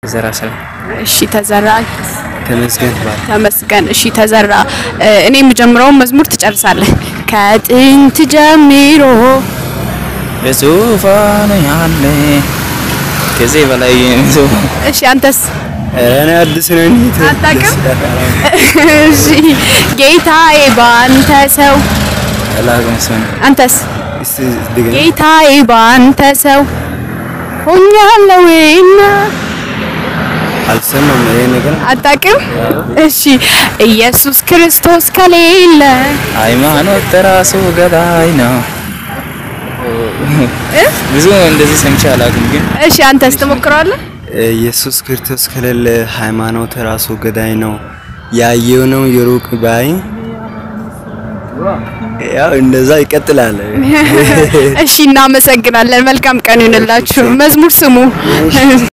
ዘራ ሰላም እሺ ተዘራ ተመስገን ባል ተመስገን። እሺ ተዘራ እ፣ እኔ የምጀምረውን መዝሙር ትጨርሳለህ። ከጥንት ጀምሮ በዙፋኑ ያለ ከዚህ በላይ ሰው እሺ አንተስ እኔ አዲስ ነኝ አታውቅም? እሺ ጌታዬ ባንተ ሰው አላውቅም ሰው አንተስ እስቲ ድገም ጌታዬ ባንተ ሰው ሆኛለሁና አልሰማም ይሄ ነገር አታውቅም? እሺ ኢየሱስ ክርስቶስ ከሌለ ሃይማኖት ራሱ ገዳይ ነው ብዙ እንደዚህ ሰምቼ አላውቅም ግን እሺ አንተስ ትሞክረዋለህ? ኢየሱስ ክርስቶስ ከሌለ ሃይማኖት ራሱ ገዳይ ነው። ያየው ነው የሩቅ ባይ ያው እንደዛ ይቀጥላል። እሺ እናመሰግናለን። መልካም ቀን ይሁንላችሁ። መዝሙር ስሙ።